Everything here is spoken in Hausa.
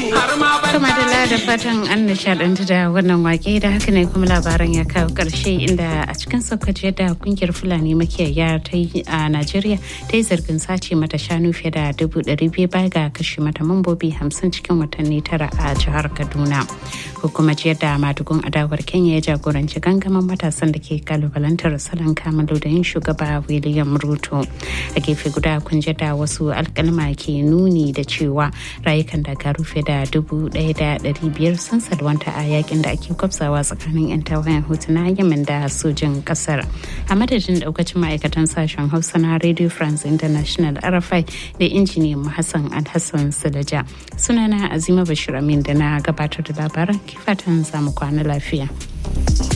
Kuma da da fatan an nishadantu da wannan wake da haka ne kuma labaran ya kawo karshe inda a cikin saukaci da kungiyar Fulani makiyaya ta yi a Najeriya ta yi zargin sace mata shanu fiye da dubu ɗari biyu baya ga kashe mata mambobi hamsin cikin watanni tara a jihar Kaduna. Hukumar jiyar da madugun adawar Kenya ya jagoranci gangamin matasan da ke kalubalantar salon kamalu da yin shugaba William Ruto. A gefe guda kun da wasu alkalma ke nuni da cewa rayukan dakaru fiye da dubu ɗaya da ɗari biyar sun salwanta a yakin da ake kwafsawa tsakanin 'yan tawayen hutu na yamin da sojin ƙasar a madadin daukacin ma'aikatan sashen hausa na radio france international rfi da injiniyan hassan alhassan sulaja sunana azima bashir amin da na gabatar da labaran kifatan samu kwana lafiya.